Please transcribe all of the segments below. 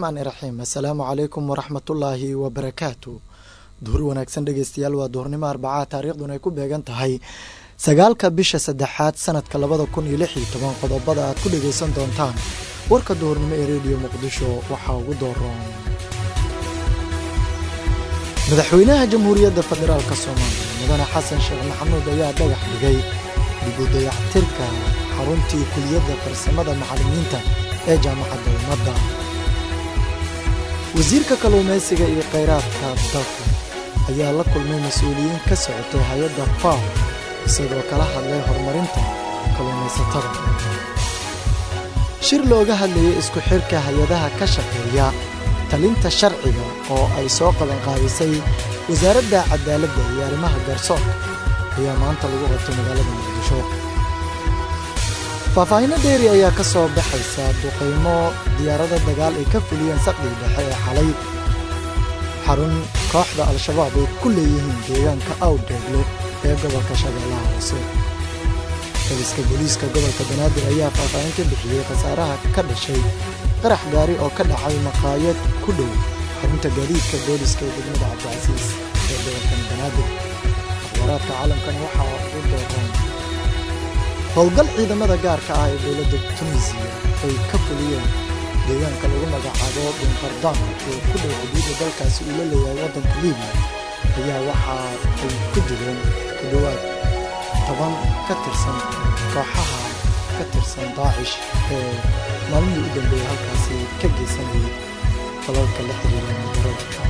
raxmaani raxiim assalaamu calaykum waraxmatullaahi wabarakaatu duhur wanaagsan dhegeystayaal waa duhurnimo arbacaa taariikhduna ay ku beegan tahay sagaalka bisha saddexaad sanadka labada kun iyo lix iyo toban qodobada aad ku dhegeysan doontaan warka duhurnimo ee rediyo muqdisho waxaa ugu dooroon madaxweynaha jamhuuriyadda federaalk soomaaliya mudane xasan sheekh maxamuud ayaa dhagax dhigay dib u dayactirka xaruntii kuliyadda farsamada macallimiinta ee jaamacadda ummadda wasiirka kalluumaysiga iyo khayraadka dalka ayaa la kulmay mas-uuliyiin ka socotay hay-adda faw isagoo kala hadlay horumarinta kalluumaysatada shir looga hadlayay isku xidhka hay-adaha ka shaqeeya talinta sharciga oo ay soo qabanqaabisay wasaaradda cadaaladda iyo arrimaha garsoorka ayaa maanta lagu qabtay magaalada muqdisho faahfaahinno dheeri ayaa ka soo baxaysa duqaymo diyaarada dagaal ay ka fuliyeen saqdii dhexe ee xalay xarun kooxda al-shabaab ay ku leeyihiin deegaanka awdheegle ee gobolka shabeellaha hoose daliska booliiska gobolka banaadir ayaa faahfaahin ka bixiyey khasaaraha ka dhashay qarax gaari oo ka dhacay maqaayad ku dhow xarunta gaadiidka booliska ee degmada cabdicasiis ee gobolkan banaadir akhbaaraadka caalamkan waxaa ugu dooran howlgal ciidamada gaarka ah ee dowladda tunisiya ay ka fuliyeen deegaanka lagu magacaabo binqardaan ee ku dhow xuduudda dalkaasi uu la leeyahay waddanka libiya ayaa waxa ay ku dileen ku dhowaad toban ka tirsan kooxaha ka tirsan daacish ee maalmihii u dambeeyey halkaasi ka geysanayay falalka la xiriira mudarada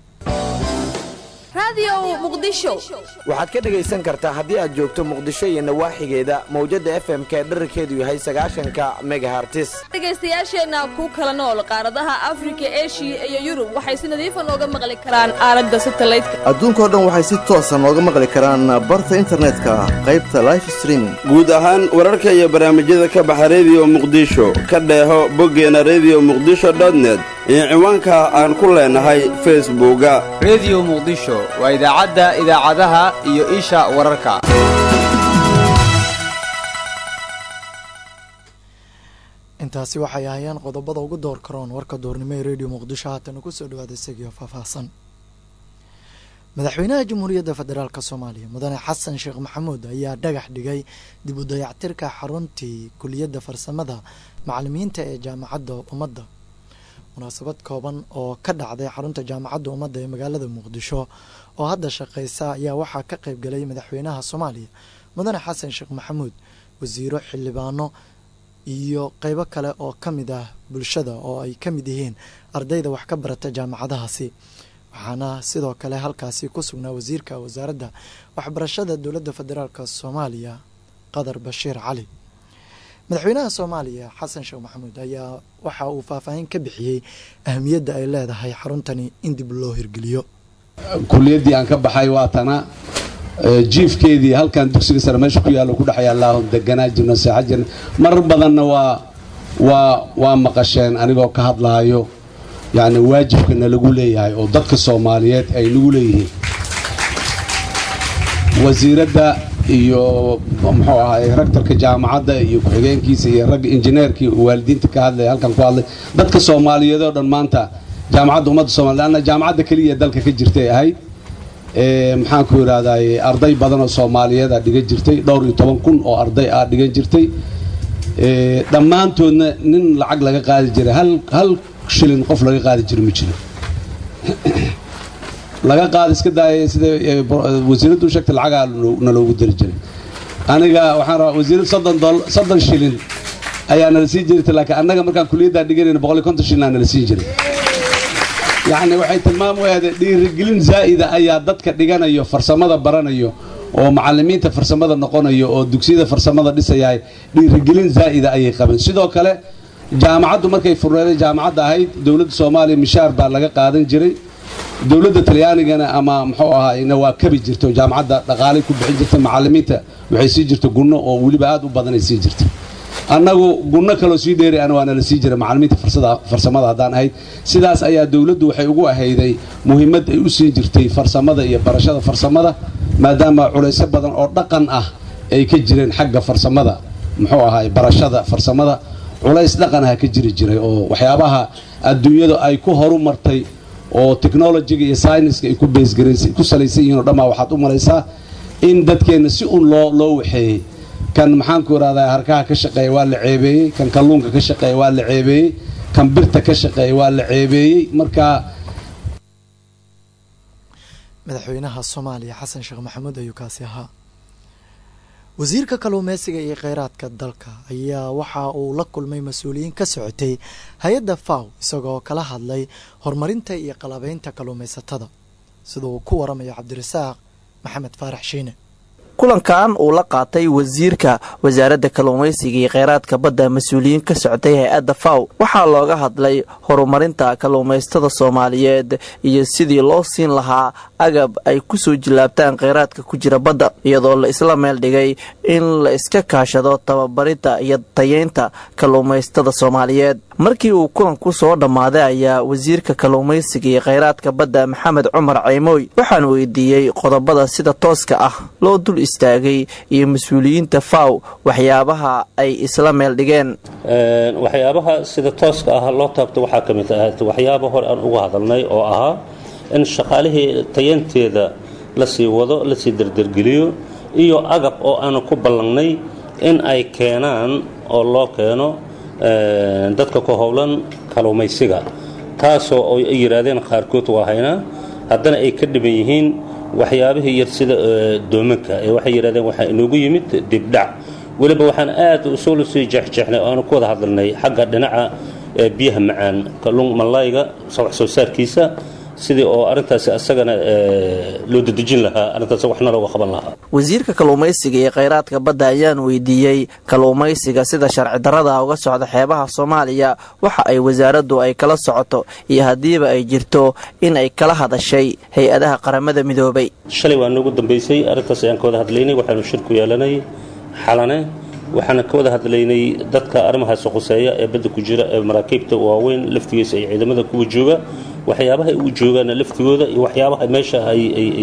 waxaad ka dhegaysan kartaa haddii aad joogto muqdisho iyo nawaaxigeeda mawjadda f m ka dherarkeedu yahay sagaashanka megahartis dhegaystayaasheenna ku kala nool qaaradaha afrika eshiya iyo yurub waxay si nadiifa nooga maqli karaan aalada satalaydka adduunkao dhan waxay si toosa nooga maqli karaan barta internetka qaybta life streaming guud ahaan wararka iyo barnaamijyada ka baxa rediyo muqdisho ka dheeho boggeena rediyo muqdisho dotnet iyo ciwaanka aan ku leenahay facebooka rediyo muqdisho waa idaacadda idaacadaha iyo isha wararka intaasi waxay ahayeen qodobada ugu door karoon warka duurnimo ee rediyo muqdisho haatana kusoo dhawaada isagiio faahfaahsan madaxweynaha jamhuuriyadda federaalk soomaaliya mudane xasan sheekh maxamuud ayaa dhagax dhigay dib u dayactirka xaruntii kuliyadda farsamada macallimiinta ee jaamacadda ummadda munaasabad kooban oo ka dhacday xarunta jaamacadda ummadda ee magaalada muqdisho oo hadda shaqeysa ayaa waxaa ka qayb galay madaxweynaha soomaaliya mudane xasan sheekh maxamuud wasiiro xildhibaano iyo qeybo kale oo ka mid ah bulshada oo ay ka mid yihiin ardayda wax ka barata jaamacadahaasi waxaana sidoo kale halkaasi ku sugnaa wasiirka wasaaradda waxbarashada dowladda federaalk soomaaliya qadar bashiir cali madaxweynaha soomaaliya xasan sheekh maxamuud ayaa waxa uu faahfaahin ka bixiyey ahamiyadda ay leedahay xaruntani in dib loo hirgeliyo kuliyaddii aan ka baxay waa tana jiifkeedii halkan dugsiga sare meesha ku yaallo ku dhex yaallaahu deganaa jirno seexa jirna marar badanna waa waa waa maqasheen anigoo ka hadlaayo yacni waajibka nalagu leeyahay oo dadka soomaaliyeed ay nagu leeyihiin wasiiradda iyo muxuu ahaay rektorka jaamacadda iyo ku-xigeenkiisa iyo ragga injineerkii waalidiinta ka hadlaya halkan ku hadlay dadka soomaaliyeed oo dhan maanta jaamacadda ummadda soomaliya anna jaamacadda keliya dalka ka jirtay ahayd maxaan ku yidhahdaay arday badan oo soomaaliyeed aa dhigan jirtay dhowr iyo toban kun oo arday aa dhigan jirtay dhammaantoodna nin lacag laga qaadi jiray hal hal shilin qof laga qaadi jiro ma jiro laga qaada iska daaya sida wasiiraddu u sheegtay lacagaa naloogu dari jiray aniga waxaan rabaa wasiirad soddon shilin ayaa nala siin jirtay laakiin annaga markaan kuliyaddaa dhiganayna boqol iyo konton shilin aa nala siin jiray yacni waxay tilmaam u ahday dhiirigelin zaa'ida ayaa dadka dhiganayo farsamada baranayo oo macallimiinta farsamada noqonayo oo dugsiyada farsamada dhisayahay dhiirigelin zaa'ida ayay qabeen sidoo kale jaamacaddu markay furneeday jaamacadda ahayd dowladda soomaaliya mishaar baa laga qaadan jiray dowladda talyaanigana ama muxuu ahaayna waa kabi jirto jaamacadda dhaqaalay ku bixin jirtay macallimiinta waxay sii jirta gunno oo weliba aad u badanay sii jirta annagu gunno kaloo sii dheeri ana waana la sii jiray macallimiinta farsamada haddaan ahayd sidaas ayaa dowladdu waxay ugu ahayday muhiimad ay u siin jirtay farsamada iyo barashada farsamada maadaama culaysyo badan oo dhaqan ah ay ka jireen xagga farsamada muxuu ahaay barashada farsamada culays dhaqanaha ka jiri jiray oo waxyaabaha adduunyada ay ku horu martay oo technologiga iyo syniska ay ku beesgaraysa ku salaysan yihiin oo dhammaa waxaad u malaysaa in dadkeenna si un loo loo waxeeyey kan maxaanku irahdaa harkaha ka shaqeeya waa la ceebeeyey kan kalluunka ka shaqeeya waa la ceebeeyey kan birta ka shaqeeya waa la ceebeeyey marka madaxweynaha soomaaliya xasan sheekh maxamuud ayuu kaasi ahaa wasiirka kalluumeysiga iyo kheyraadka dalka ayaa waxa uu la kulmay mas-uuliyiin ka socotay hay-adda faw isagoo kala hadlay horumarinta iyo qalabeynta kalluumaysatada sida uu ku waramayo cabdirasaaq maxamed faarax shiine kulankan uu la qaatay wasiirka wasaaradda kalluumaysiga iyo kheyraadka badda mas-uuliyiin ka socotay hay-adda faw waxaa looga hadlay horumarinta kalluumaysatada soomaaliyeed iyo sidii loo siin lahaa agab ay ku soo jilaabtaan kheyraadka ku jira badda iyadoo la isla meel dhigay in la iska kaashado tababarinta iyo tayeynta kalluumaysatada soomaaliyeed markii uu kulanku soo dhammaaday ayaa wasiirka kalluumaysiga iyo kheyraadka badda maxamed cumar ceymooy waxaan weydiiyey qodobada sida tooska ah loo dul istaagay iyo mas-uuliyiinta faw waxyaabaha ay isla meel dhigeen waxyaabaha sida tooska ah loo taabto waxaa ka mid ah waxyaaba hore aan uga hadalnay oo ahaa in shaqaalihii tayanteeda lasii wado lasii dardargeliyo iyo agab oo aanu ku ballangnay in ay keenaan oo loo keeno dadka ku howlan kalluumaysiga taasoo ay yidhaahdeen qaarkood waa haynaa haddana ay ka dhiban yihiin waxyaabihii yar sida doomanka ee waxay yidhahdeen waxaa inoogu yimid dibdhac weliba waxaan aad usoo sii jeexjeexnay oo aanu ku wada hadalnay xagga dhinaca biyaha macaan kalluun mallayga wax soo saarkiisa sidii oo arrintaasi asagana loo dadejin lahaa arrintaas waxna looga qaban lahaa wasiirka kalluumaysiga iyo kheyraadka badda ayaan weydiiyey kalluumaysiga sida sharci darrada uga socda xeebaha soomaaliya waxa ay wasaaraddu ay kala socoto iyo haddiiba ay jirto in ay kala hadashay hay-adaha qaramada midoobay shalay waa noogu dambaysay arrintaas ayaan ka wada hadlaynay waxaanu shir ku yeelanay xalane waxaana ka wada hadlaynay dadka arrimahaasi khuseeya ee badda ku jira ee maraakiibta waaweyn laftigiisa iyo ciidamada kuwa jooga waxyaabaha u joogaana laftigooda iyo waxyaabaha meesha ay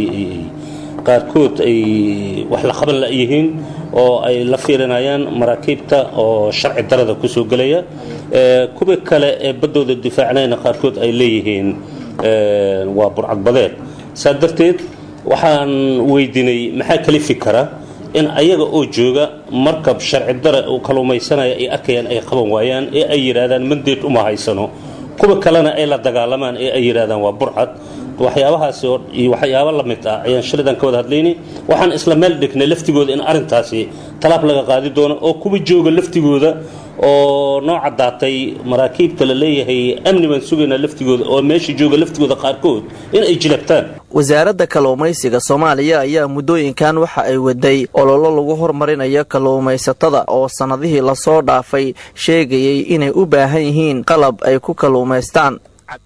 qaarkood ay wax la qaban layihiin oo ay la fiirinayaan maraakiibta oo sharci darada kusoo gelaya kuwa kale ee baddooda difaacnayna qaarkood ay leeyihiin waa burcadbadeed saa darteed waxaan weydiinay maxaa kalifi kara in ayaga oo jooga markab sharci dara uu kalluumaysanaya ay arkayaan ay qaban waayaan ee ay yidhaahdaan mandeed uma haysano kuwa kalena ay la dagaalamaan ee ay yidhaahdaan waa burcad waxyaabahaasi iyo waxyaabo la mid ah ayaan shalidan ka wada hadlaynay waxaan isla meel dhignay laftigooda in arrintaasi talaab laga qaadi doono oo kuwa jooga laftigooda oo noo caddaatay maraakiibta la leeyahay amni baan sugaynaa laftigooda oo meesha jooga laftigooda qaarkood in ay jilabtaan wasaaradda kalluumaysiga soomaaliya ayaa muddooyinkan waxa ay waday ololo lagu hormarinayo kalluumaysatada oo sannadihii lasoo dhaafay sheegayay inay u baahan yihiin qalab ay ku kalluumaystaan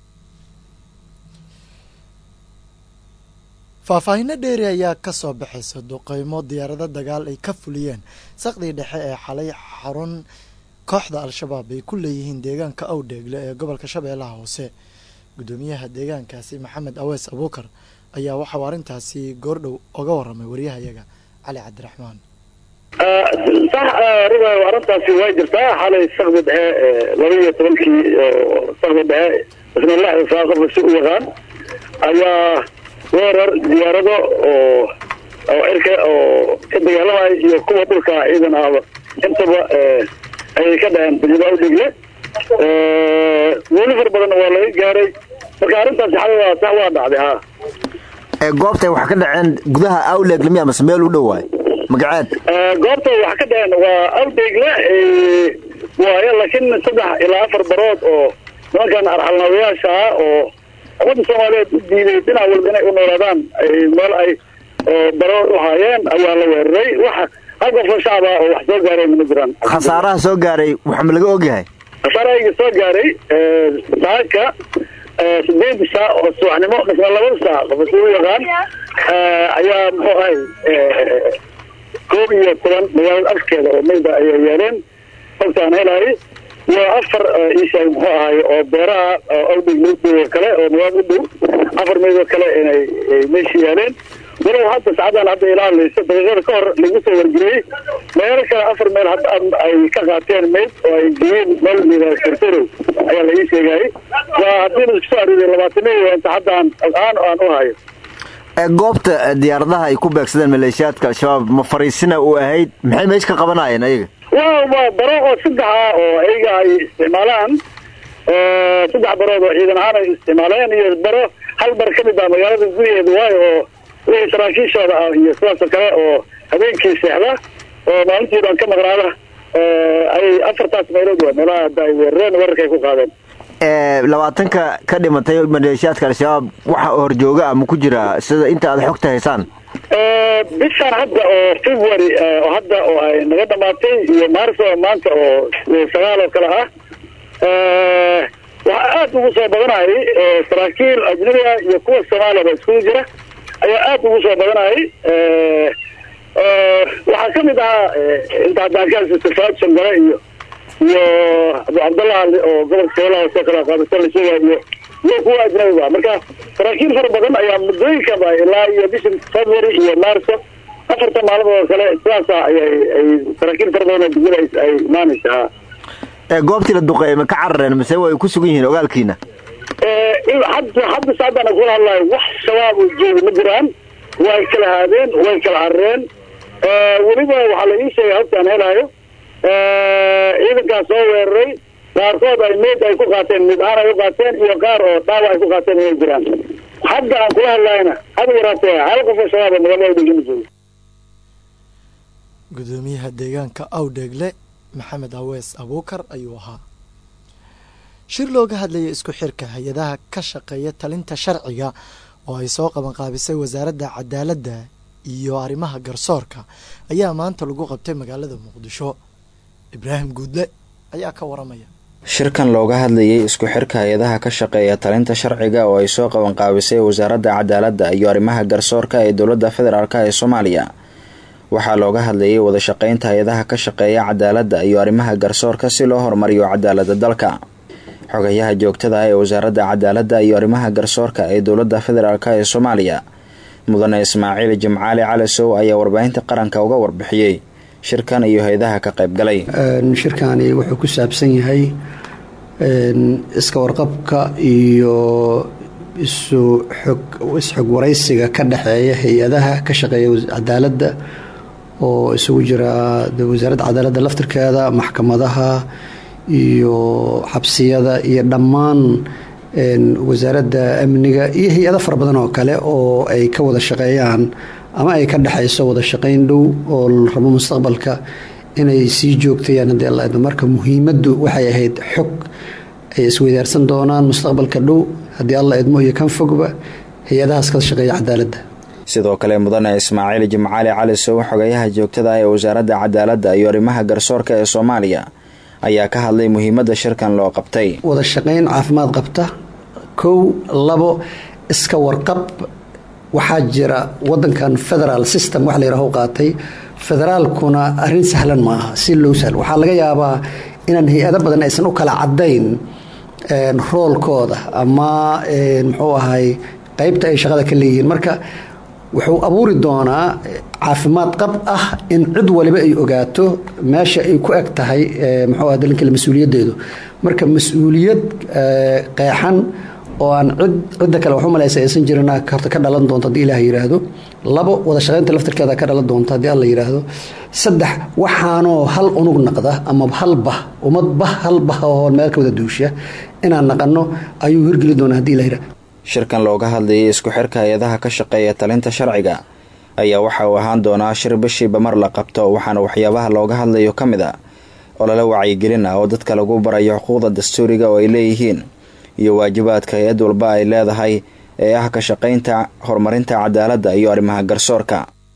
faahfaahinno dheeri ayaa ka soo baxaysa duqeymo diyaarado dagaal ay ka fuliyeen saqdii dhexe ee xalay xarun kooxda al-shabaab ay ku leeyihiin deegaanka awdheegle ee gobolka shabeellaha hoose guddoomiyaha deegaankaasi maxamed awees abuukar ayaa waxauu arrintaasi goordhow oga warramay waryahayaga cali cabdiraxmaan sax rugayo arrintaasi way jirtaa xalay sakdi dhexe laba iyo tobankii sakdi dhexe isna lixda saa qofka si u yaqaan ayaa weerar diyaarado oo oo cirka oo ka dagaalamaya iyo kuwa dhulka ciidan ahba intaba ayay ka dhaheen degmada awdhegle weli far badanna waa laga gaaray marka arrintaasi xalay waa sax waa dhacday ha goobtay wax ka dhaceen gudaha awdhegle miya mase meel u dhow waay magaceed goobta wax ka dhaceen waa awdhegle waayo laakiin saddex ilaa afar barood oo nimankan arxalnaawayaasha ah oo ummadda soomaaliyeed u diiday dhinac walba inay u noolaadaan meel ay barood u haayeen ayaa la weeraray waxa hal qofoo shacab ah oo wax soo gaarayna ma jiraan khasaaraha soo gaaray waxa ma laga ogyahay khasaarahayga soo gaaray saaka sideed saac oo subaxnimo misna labada saac qof si u yaqaan ayaa muxuu ahay koob iyo toban magaalada afkeeda oo mayda ayay yeeleen xogtaan helaayay waa afar isha muxuu ahaay oo beeraha awdhig meydooda kale oo magaalada u dhow afar meydoo kale inay meesha yaaleen walow hadda sacadaan hadda ilaalayso daqiiqada ka hor lagu soo wargeliyey meelo kale afar meel hadda ay ka qaateen mayd oo ay geeyeen meel liidaa sertorow ayaa la ii sheegayay waa haddii la isku soo ariday labaataniyo inta hadda aan aan aan u hayo goobta diyaaradaha ay ku beegsadeen maleeshiyaadka al-shabaab ma fariisina u ahayd maxay meesha ka qabanayeen ayaga waa waa baro oo saddex ah oo ayaga ay isticmaalaan saddex barood oo ciidan ahaan ay isticmaaleen iyo baro hal bar ka mid ah magaalada gudaheeda waayo oo wixii saraakiishooda ah iyo sidaasoo kale oo habeenkii seexda oo maalintii baan ka maqnaada ay afartaas meelood waa meelaha hadda ay weerareen weerarka ay ku qaadeen labaatanka ka dhimatay maleeshiyaadka al-shabaab waxa horjooga ama ku jira sida inta aad xogta haysaan bishaan hadda oo february oo hadda oo ay naga dhamaatay iyo maarso maanta oo sagaal oo kale ah waxaa aada ugu soo badanayay saraakiil ajnabi ah iyo kuwa soomaaliyaba iskugu jira ayaa aada ugu soo badanayay waxaa ka mid ahaa inta haddaan ka haysato faad shangare iyo iyo abu cabdallah oo gobolka shabeellaha hoose kala qaadasan la sheegaya iyo iyo kuwa ajnabiga marka saraakiil fara badan ayaa muddooyinkanba ilaa iyo bisha february iyo marso afartan maalmood oo kale sidaasa ayay ay saraakiil fara badan oo dugul ay imaanaysaa goobtii la duqeeyey ma ka carareen mise way ku sugan yihiin ogaalkiina hadda hadda saacadaan kula hadlayo wax shabaab oo jooga ma jiraan way kala haadeen way kala carareen weliba waxaa la ii sheegay habtaan helayo ciidankaas soo weeraray qaarkood ay meyd ay ku qaateen mid ahaan ay u qaateen iyo qaar oo dhaawac ay ku qaateen inay jiraan hadda aan kula hadlayna haba yaraatee hal qof oo shabaab magaalada dhigama joogo gudoomiyaha deegaanka awdheegle maxamed awees abuukar ayuu ahaa shir looga hadlayay isku xirka hay-adaha ka shaqeeya talinta sharciga oo ay soo qabanqaabisay wasaaradda cadaaladda iyo arrimaha garsoorka ayaa maanta lagu qabtay magaalada muqdisho ibraahim guudle ayaa ka waramaya shirkan looga hadlayay isku xirka hay-adaha ka shaqeeya talinta sharciga oo ay soo qabanqaabisay wasaaradda cadaaladda iyo arrimaha garsoorka ee dowladda federaalk ee soomaaliya waxaa looga hadlayay wada shaqeynta hay-adaha ka shaqeeya cadaaladda iyo arrimaha garsoorka si loo horumariyo cadaaladda dalka xogayaha joogtada ah ee wasaaradda cadaaladda iyo arrimaha garsoorka ee dowladda federaalk ee soomaaliya mudane ismaaciil jimcaali calisow ayaa warbaahinta qaranka uga warbixiyey shirkan iyo hay-adaha ka qaybgalay shirkani wuxuu ku saabsan yahay iska warqabka iyo isu xog isxog waraysiga ka dhexeeya hay-adaha ka shaqeeya cadaaladda oo isugu jira wasaaradda cadaaladda laftirkeeda maxkamadaha iyo xabsiyada iyo dhammaan wasaaradda amniga iyo hay-ado fara badan oo kale oo ay ka wada shaqeeyaan ama ay ka dhexayso wada shaqayn dhow oo la rabo mustaqbalka inay sii joogtayaan haddii alla idmo marka muhiimaddu waxay ahayd xog ay isweydaarsan doonaan mustaqbalka dhow haddii alla idmo iyo kan fogba hay-adahaas ka shaqeeya cadaaladda sidoo kale mudane ismaaciil jimcaali calisow xogayaha joogtada ah ee wasaaradda cadaaladda iyo arrimaha garsoorka ee soomaaliya ayaa ka hadlay muhiimadda shirkan loo qabtay wada shaqayn caafimaad qabta kow labo iska warqab waxaa jira wadankan federal system wax layidhaho qaatay federaalkuna arrin sahlan ma aha si low sahlan waxaa laga yaabaa inaan hay-ado badan aysan u kala cadayn roolkooda ama muxuu ahay qeybta ay shaqada ka leeyihiin marka wuxuu abuuri doonaa caafimaad qab ah in cid waliba ay ogaato meesha ay ku eg tahay muxuu ah dalinkale mas-uuliyaddeedu marka mas-uuliyad qeexan oo aan cid cidda kale waxu malaysa aysan jirin horta ka dhalan doonto haddii ilaah yidhaahdo labo wada shaqaynta laftirkeeda ka dhalan doonta haddii alla yidhaahdo saddex waxaanoo hal unug naqda ama hal bah ummad bah hal bah oo meel ka wada duusha inaan naqanno ayuu hirgeli doonaa haddii ilah yidhahdo shirkan looga hadlayay isku xirka hay-adaha ka shaqeeya talinta sharciga ayaa waxa uu ahaan doonaa shir bishiiba mar la qabto waxaana waxyaabaha looga hadlayo ka mid a olole wacyigelin ah oo dadka lagu barayo xuquuqda dastuuriga oo ay leeyihiin iyo waajibaadka hay-ad walba ay leedahay ee ah ka shaqaynta horumarinta cadaaladda iyo arrimaha garsoorka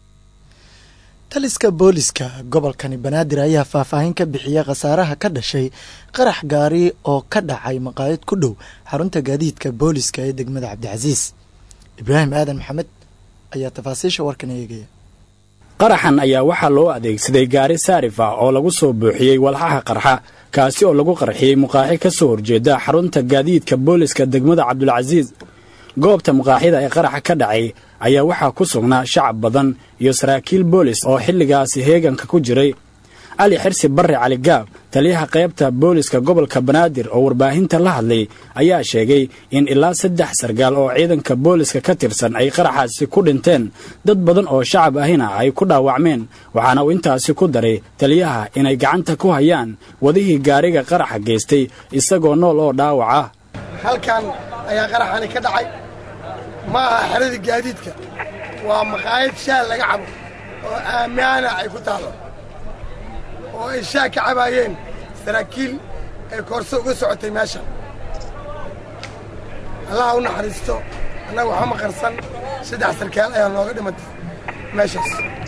taliska booliska gobolkani banaadir ayaa faahfaahin ka bixiyay khasaaraha ka dhashay qarax gaari oo ka dhacay maqaayad ku dhow xarunta gaadiidka booliska ee degmada cabdicasiis ibraahim aadan maxamed ayaa tafaasiisha warkan eegaya qaraxan ayaa waxaa loo adeegsaday gaari saarif ah oo lagu soo buuxiyey walxaha qarxa kaasi oo lagu qarxiyey muqaaxi ka soo horjeeda xarunta gaadiidka booliska degmada cabdulcasiis goobta muqaaxyada ee qaraxa ka dhacay ayaa waxaa ku sugnaa shacab badan iyo saraakiil boolis oo xilligaasi heeganka ku jiray cali xirsi barre cali gaab taliyaha qaybta booliska gobolka banaadir oo warbaahinta la hadlay ayaa sheegay in ilaa saddex sargaal oo ciidanka booliska ka tirsan ay qaraxaasi ku dhinteen dad badan oo shacab ahina ay ku dhaawacmeen waxaana uu intaasi ku daray taliyaha inay gacanta ku hayaan wadihii gaariga qaraxa geystay isagoo nool oo dhaawac ah halkan ayaa qaraxani ka dhacay ma aha xeradii gaadiidka waa maqaayad shaah laga cabo oo aammaana ay ku taallo oo ay shaah ka cabaayeen saraakiil ay koorso uga socotay meeshan allaha u naxariisto annaga waxba ma qarsan saddex sarkaal ayaa nooga dhimatay meeshaas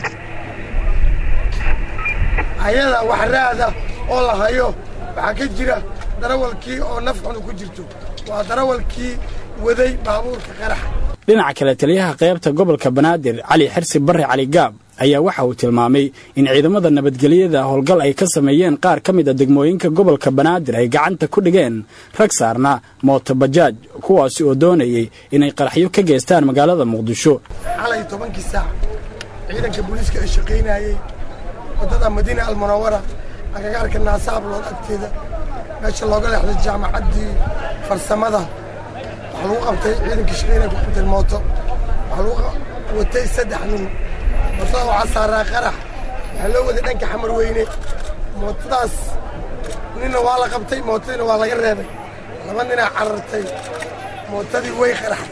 ayada wax raada oo la hayo waxaa ka jira darawalkii oo naf xunu ku jirto waa darawalkii waday baabuurka qaraxa dhinaca kale taliyaha qaybta gobolka banaadir cali xirsi barre cali gaab ayaa waxa uu tilmaamay in ciidamada nabadgelyada howlgal ay ka sameeyeen qaar ka mid a degmooyinka gobolka banaadir ay gacanta ku dhigeen rag saarna mootobajaaj kuwaasi oo doonayay inay qaraxyo ka geystaan magaalada muqdisho xalay tobankii saac ciidanka booliiska ay shaqaynayey waddada madiina almunawara agagaarka naasaablood agteeda meesha looga leexday jaamacaddii farsamada waxaa lagu qabtay ciidankii shaqaynaya ku qabteen mooto waxaa lagu watay saddex nin mootada waxaa saaraa qarax waxaa loo waday dhanka xamar weyne mootadaas ninna waa la qabtay mootadiina waa laga reebay laba ninaa carartay mootadii way qaraxday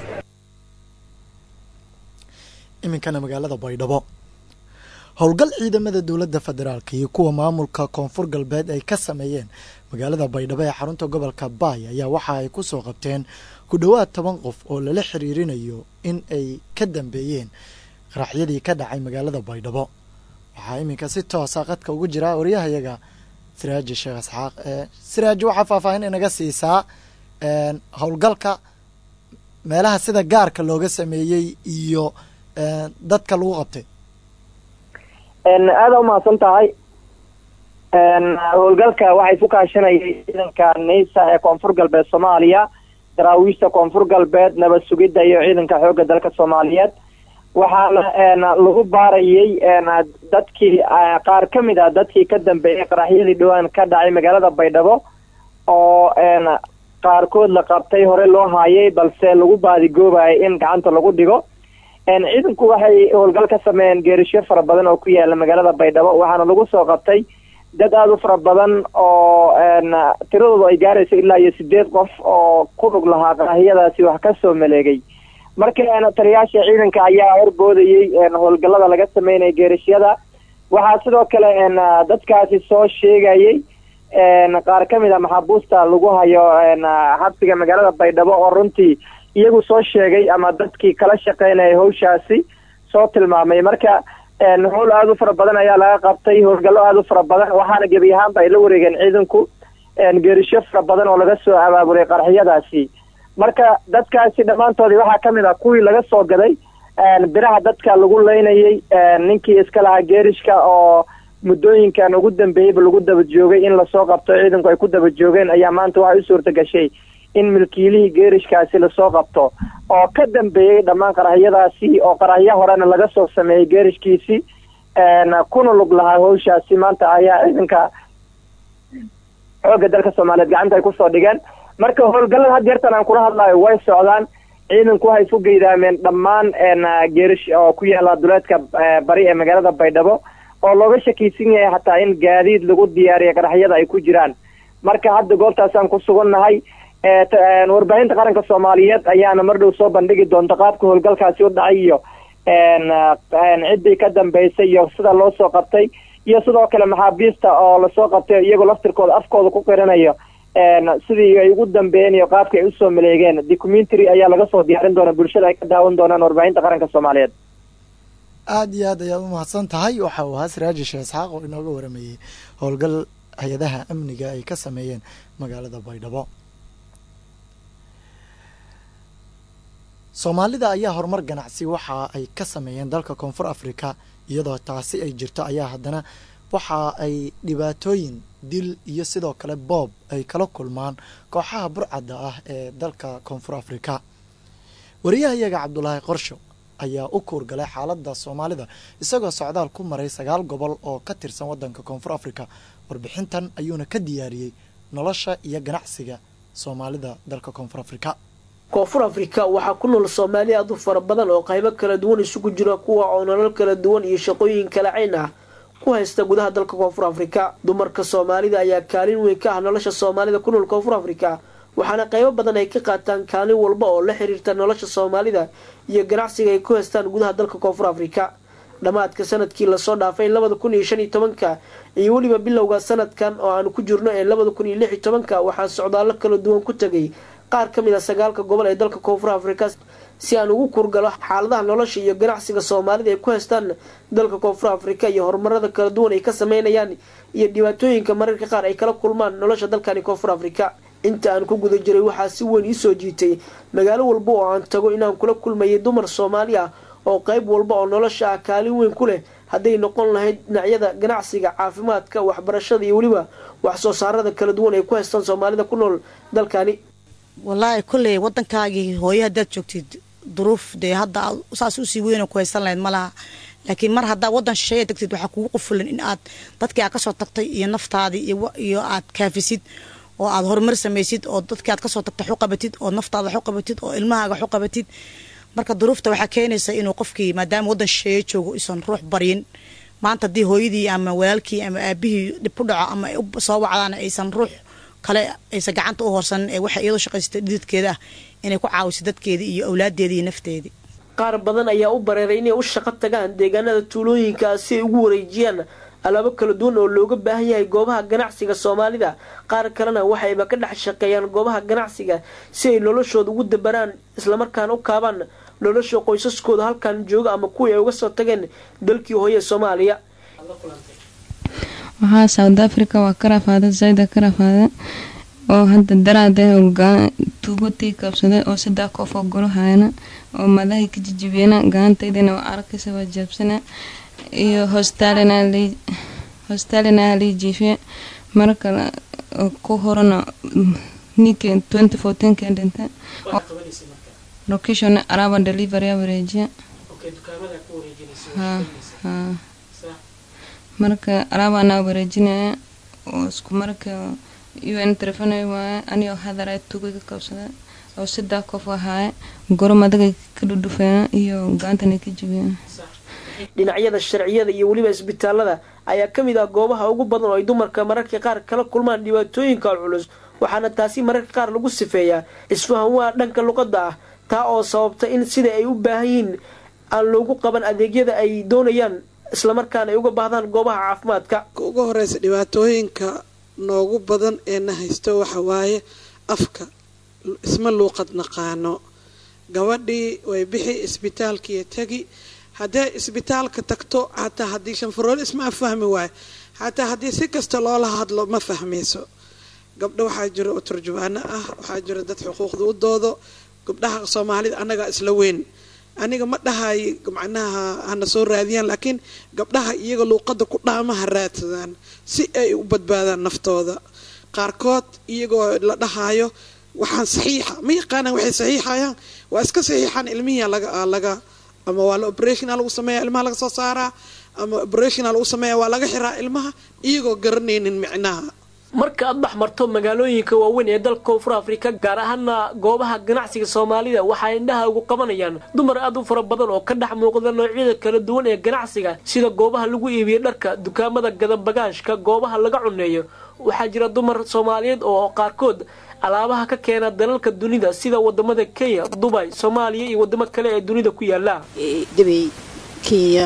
iminkana magaalada baydhabo howlgal ciidamada dowladda federaalk iyo kuwa maamulka koonfur galbeed ay ka sameeyeen magaalada baydhabo ee xarunta gobolka baay ayaa waxa ay ku soo qabteen ku dhowaad toban qof oo lala xiriirinayo in ay ka dambeeyeen qaraxyadii ka dhacay magaalada baydhabo waxaa iminka si toosa qadka ugu jira waryahayaga siraaji sheekh isxaaq siraaji waxaa faahfaahin inaga siisaa howlgalka meelaha sida gaarka looga sameeyey iyo dadka lagu qabtay aada umahadsan tahay howlgalka waxay ku kaashanayay ciidanka neysa ee koonfur galbeed soomaaliya daraawiishta koonfur galbeed nabad sugidda iyo ciidanka xoogga dalka soomaaliyeed waxaana lagu baarayay dadkii qaar ka mid ah dadkii ka dambeeyay qaraxyadii dhowaan ka dhacay magaalada baydhabo oo qaarkood la qabtay hore loo haayay balse lagu baadigoobayay in gacanta lagu dhigo ciidanku waxay howlgal ka sameeyeen geerisyo fara badan oo ku yaala magaalada baydhabo waxaana lagu soo qabtay dad aada u fara badan oo tiradoodu ay gaarayso ilaa iyo sideed qof oo ku dhug lahaa qaraxyadaasi wax ka soo maleegay marka taliyaasha ciidanka ayaa horboodayey howlgallada laga sameynaya geerishyada waxaa sidoo kale dadkaasi soo sheegayay qaar ka mid a maxaabuusta lagu hayo xabsiga magaalada baydhabo oo runtii iyagu soo sheegay ama dadkii kala shaqeynaya hawshaasi soo tilmaamay marka howl aada u fara badan ayaa laga qabtay howlgallo aada u fara badan waxaana gebi ahaanba ay la wareegeen ciidanku geerisho fara badan oo laga soo abaabulay qaraxyadaasi marka dadkaasi dhammaantoodii waxaa ka mid ah kuwii laga soo gaday biraha dadka lagu leynayay ninkii iska lahaa geerishka oo muddooyinkan ugu dambeeyeyba lagu daba joogay in lasoo qabto ciidanku ay ku daba joogeen ayaa maanta waxay u suurta gashay in milkiilihii geerishkaasi lasoo qabto oo ka dambeeyey dhammaan qaraxyadaasi oo qaraxyo horena laga soo sameeyey geerishkiisi kuna lug lahaa hawshaasi maanta ayaa ciidanka xoogga dalka soomaaliyeed gacanta ay kusoo dhigeen marka howlgallada had yeertan aan kula hadlayo way socdaan ciidanku waxay isku geydaameen dhammaan geerish oo ku yaala duleedka bari ee magaalada baydhabo oo looga shakiysan yahay hataa in gaadiid lagu diyaariya qaraxyada ay ku jiraan marka hadda goobtaasaan ku sugannahay warbaahinta qaranka soomaaliyeed ayaana mar dhow soo bandhigi doonta qaabka howlgalkaasi u dhacay iyo ciddii ka dambeysay iyo sida loo soo qabtay iyo sidoo kale maxaabiista oo lasoo qabtay iyagoo laftirkooda afkooda ku qiranayo sidii ay ugu dambeeyeen iyo qaabka ay usoo maleegeen documentary ayaa laga soo diyaarin doona bulshada ay ka daawan doonaan warbaahinta qaranka soomaaliyeed aada iyo aad ayaad u mahadsan tahay waxa uu ahaa siraaji sheekh isxaaq oo inooga waramayey howlgal hay-adaha amniga ay ka sameeyeen magaalada baydhabo soomaalida ayaa horumar ganacsi waxa ay ka sameeyeen dalka koonfur africa iyadoo taasi ay jirto ayaa haddana waxa ay dhibaatooyin dil iyo sidoo kale boob ay kala kulmaan kooxaha burcadda ah ee dalka koonfur africa wariyahayaga cabdulaahi qorsho ayaa u kuurgalay xaaladda soomaalida isagoo socdaal ku maray sagaal gobol oo ka tirsan waddanka koonfur afrika warbixintan ayuuna ka diyaariyey nolosha iyo ganacsiga soomaalida dalka koonfur afrika koonfur afrika waxaa ku nool soomaali aad u fara badan oo qaybo kala duwan isugu jira kuwa oo nolol kala duwan iyo shaqooyin kala cayn ah ku haysta gudaha dalka koonfur afrika dumarka soomaalida ayaa kaalin weyn ka ah nolosha soomaalida ku nool koonfur afrika waxaana qaybo badan ay ka qaataan kaalin walba oo la xiriirta nolosha soomaalida iyo ganacsiga ay ku haystaan gudaha dalka koonfur afrika dhammaadka sanadkii lasoo dhaafay labada kun iyo shan iyo tobanka iyo weliba bilowga sanadkan oo aanu ku jirno ee labada kun iyo lix iyo tobanka waxaa socdaallo kala duwan ku tegay qaar ka mid a sagaalka gobol ee dalka koonfur afrika si aan ugu kurgalo xaaladaha nolosha iyo ganacsiga soomaalida ay ku haystaan dalka koonfur afrika iyo horumarada kala duwan ay ka sameynayaan iyo dhibaatooyinka mararka qaar ay kala kulmaan nolosha dalkani koonfur afrika inta aan ku guda jiray waxaa si weyn iisoo jiitay magaalo walba oo aan tago inaan kula kulmayay dumar soomaali ah oo qayb walba oo nolosha ah kaalin weyn ku leh hadday noqon lahayd dhinacyada ganacsiga caafimaadka waxbarashada iyo weliba wax soo saarada kala duwan ay ku haystaan soomaalida ku nool dalkani wallaahi kolley waddankaagii hooyo haddaad joogtid duruuf dee hadda saas usii weyna ku haysan lahayd malaha laakiin mar haddaa waddan shisheeya degtid waxaa kugu qufulan in aad dadkii aad kasoo tagtay iyo naftaadii iyo aad kaafisid oo aad horumar samaysid oo dadkii aad kasoo tagtay xuqabatid oo naftaada xuqabatid oo ilmahaaga xuqabatid marka duruufta waxaa keenaysa inuu qofkii maadaama waddan shisheeye joogo isan ruux baryin maanta haddii hooyadii ama walaalkii ama aabihii dhib ku dhaco ama ay soo wacdaan aysan ruux kale aysan gacanta u horsanin ee waxay iyadoo shaqaysatay dhididkeeda ah inay ku caawiso dadkeedii iyo awlaadeedii iyo nafteedii qaar badan ayaa u bareeray inay u shaqo tagaan deegaanada tuulooyinka si ay ugu wareejiyaan alaabo kala duwan oo looga baahan yahay goobaha ganacsiga soomaalida qaar kalena waxayba ka dhex shaqeeyaan goobaha ganacsiga si ay noloshooda ugu dabaraan islamarkaana u kaabaan nolosha qoysaskooda halkan jooga ama kuwii ay uga soo tageen dalkii hooye soomaaliya waxaa south africa waa ka rafaada zayda ka rafaada oo hadda daraada tuubatii kabsaday oo saddex qof oo golo hayana oo madahay ka jijibeena gacantaydana waa arkaysa waa jaabsana iyo hostaalina lii jiifiye mara kale ku horana ninke twenty fourteenken dhinta location araba delivery wareejiya ha ha marka alaabana wareejinaya oo isku marka un telefonay waaye anigoo hadara tuga ka qabsada oo saddex qof ahaaye goro madaga ka dhudhufeena iyo gacantana ka jibiyeen dhinacyada sharciyada iyo weliba isbitaalada ayaa ka mid ah goobaha ugu badan oo ay dumarka mararka qaar kala kulmaan dhibaatooyinka culus waxaana taasi mararka qaar lagu sifeeyaa isfahan waa dhanka luqadda ah taa oo sababta in sida ay u baahan yihiin aan loogu qaban adeegyada ay doonayaan islamarkaana ay uga baahdaan goobaha caafimaadka ugu horeysa dhibaatooyinka noogu badan ee na haysto waxa waaye afka isma luuqad naqaano gabadhii way bixi isbitaalkiiyo tegi haddee isbitaalka tagto xataa haddii shanfarool isma fahmi waayo xataa haddii si kasta loola hadlo ma fahmayso gabdho waxaa jira oo turjubaano ah waxaa jira dad xuquuqda u doodo gabdhaha soomaalida annagaa isla weyn aniga ma dhahay macnaha hana soo raadiyaan laakiin gabdhaha iyaga luuqadda ku dhaamaha raadsadaan si ay u badbaadaan naftooda qaarkood iyagoo la dhahaayo waxaan saxiixa ma yaqaanaan waxay saxiixayaan waa iska saxiixaan ilmihiia laga laga ama waa la operationa lagu sameeya ilmaha laga soo saaraa ama operationa lagu sameeya waa laga xiraa ilmaha iyagoo garanaynin micnaha marka aad dhex marto magaalooyinka waaweyn ee dalka koonfur afrika gaar ahaana goobaha ganacsiga soomaalida waxaa indhaha ugu qabanayaan dumar aad u fara badan oo ka dhex muuqda noocyada kala duwan ee ganacsiga sida goobaha lagu iibiyo dharka dukaamada gadabagaashka goobaha laga cuneeyo waxaa jira dumar soomaaliyeed oo qaarkood alaabaha ka keena dalalka dunida sida wadamada kenya dubay soomaaliya iyo wadamo kale ee dunida ku yaala dubay kenya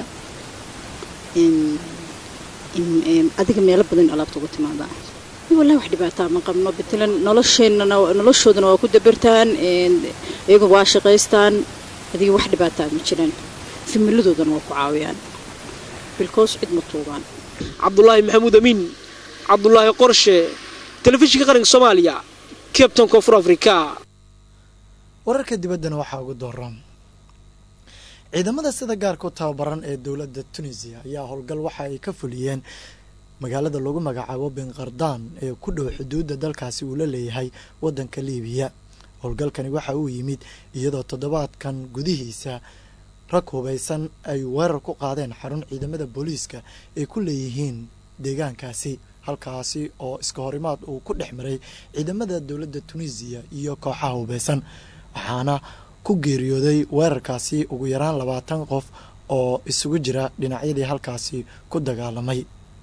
adiga meelo badan alaabta uga timaadaa wallahi wax dhibaataa ma qabno batalan nolosheenana noloshoodana waa ku dabartaan iyagu waa shaqaystaan adiga wax dhibaataa ma jiraan fimiladoodana waa ku caawiyaan bilkoos cid ma tuugaan cabdulaahi maxamuud amiin cabdulaahi qorshe telefishinka qaranka soomaaliya cabton koonfur africa wararka dibaddana waxaa ugu dooran ciidamada sida gaarka u tababaran ee dowladda tunisiya ayaa howlgal waxa ay ka fuliyeen magaalada lagu magacaabo benqardaan ee ku dhow xuduudda dalkaasi uu la leeyahay waddanka liibiya howlgalkani waxa uu yimid iyadoo toddobaadkan gudihiisa rag hubaysan ay weerar ku qaadeen xarun ciidamada booliiska ay ku leeyihiin deegaankaasi halkaasi oo iska horimaad uu ku dhex maray ciidamada dowladda tunisiya iyo kooxaha hubaysan waxaana ku geeriyooday weerarkaasi ugu yaraan labaatan qof oo isugu jira dhinacyadii halkaasi ku dagaalamay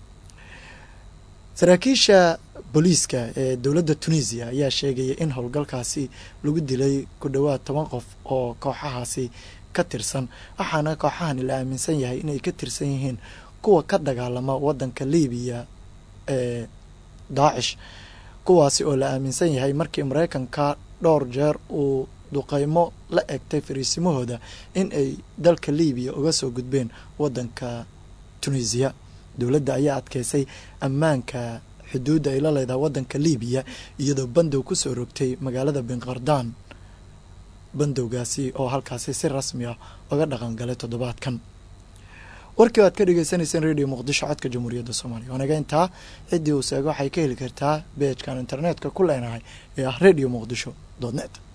saraakiisha booliiska ee dowladda tunisiya ayaa sheegaya in howlgalkaasi lagu dilay ku dhowaad toban qof oo kooxahaasi ka tirsan waxaana kooxahani la aaminsan yahay inay ka tirsan yihiin kuwa ka dagaalama wadanka libiya ee daacish kuwaasi oo la aaminsan yahay markii mareykanka dhowr jeer uu duqeymo la egtay fariisimahooda in ay dalka libiya uga soo gudbeen wadanka tunisiya dowladda ayaa adkeysay ammaanka xuduudda ay la leedahay wadanka libiya iyadoo bandow kusoo rogtay magaalada binqardaan bandowgaasi oo halkaasi si rasmi ah uga dhaqan galay toddobaadkan warkii o aad ka dhegeysaneyseen radio muqdisho codka jamhuuriyadda soomaaliya wanaga intaa ciddii uu seego waxay ka heli kartaa beejkan internetka ku leenahay ee ah radio muqdisho net